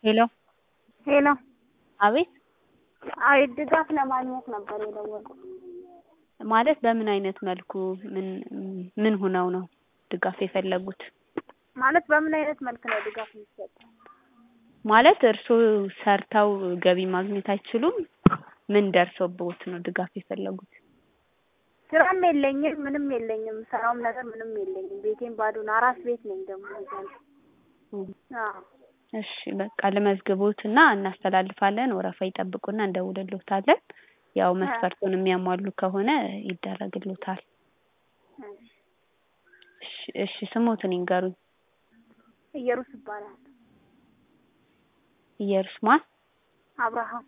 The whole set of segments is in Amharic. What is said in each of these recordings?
ሄሎ ሄሎ አቤት አይ ድጋፍ ለማግኘት ነበር የደወልኩት። ማለት በምን አይነት መልኩ ምን ምን ሆነው ነው ድጋፍ የፈለጉት? ማለት በምን አይነት መልክ ነው ድጋፍ የሚሰጠው? ማለት እርስዎ ሰርተው ገቢ ማግኘት አይችሉም? ምን ደርሶብዎት ነው ድጋፍ የፈለጉት? ስራም የለኝም ምንም የለኝም ስራውም ነገር ምንም የለኝም። ቤቴም ባዶ ነው። አራስ ቤት ነኝ ደግሞ እዛ አዎ እሺ በቃ ልመዝግቦት እና እናስተላልፋለን። ወረፋ ይጠብቁና እንደውልሎታለን። ያው መስፈርቱን የሚያሟሉ ከሆነ ይደረግሎታል። እሺ እሺ ስሞትን ይንገሩኝ። እየሩስ ይባላል። ኢየሩስ ማን? አብርሃም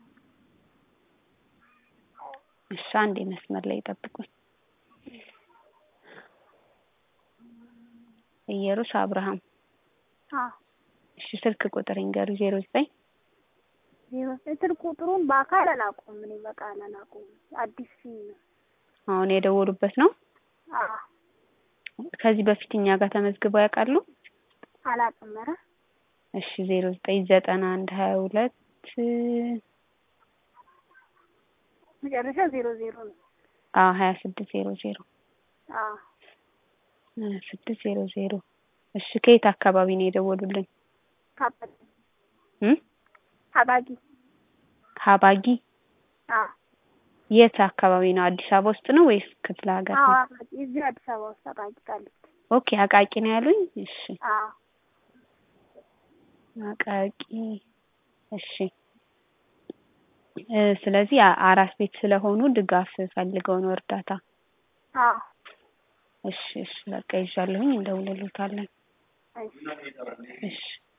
እሺ አንዴ መስመር ላይ ይጠብቁኝ። ኢየሩስ አብርሃም አዎ እሺ ስልክ ቁጥር ይንገሩኝ። ዜሮ ዘጠኝ ዜሮ ስልክ ቁጥሩን በአካል አላውቀውም እኔ በቃል አላውቀውም። አዲስ ሲም ነው። አሁን የደወሉበት ነው? አዎ ከዚህ በፊት እኛ ጋር ተመዝግበው ያውቃሉ? አላውቅም። ኧረ እሺ ዜሮ ዘጠኝ ዘጠና አንድ ሀያ ሁለት መጨረሻ ዜሮ ዜሮ ነው። አዎ ሀያ ስድስት ዜሮ ዜሮ አዎ ሀያ ስድስት ዜሮ ዜሮ እሺ ከየት አካባቢ ነው የደወሉልን? ካበደ እም አባጊ ሀባጊ አዎ የት አካባቢ ነው? አዲስ አበባ ውስጥ ነው ወይስ ክፍለ ሀገር አዎ ነው? አቃቂ እዚህ አዲስ አበባ ውስጥ አቃቂ ቃሊቲ። ኦኬ አቃቂ ነው ያሉኝ? እሺ አዎ አቃቂ እሺ እ ስለዚህ አ- አራስ ቤት ስለሆኑ ድጋፍ ፈልገው ነው እርዳታ? አዎ እሺ እሺ በቃ ይዣለሁኝ እንደውልሎታለን። እሺ እሺ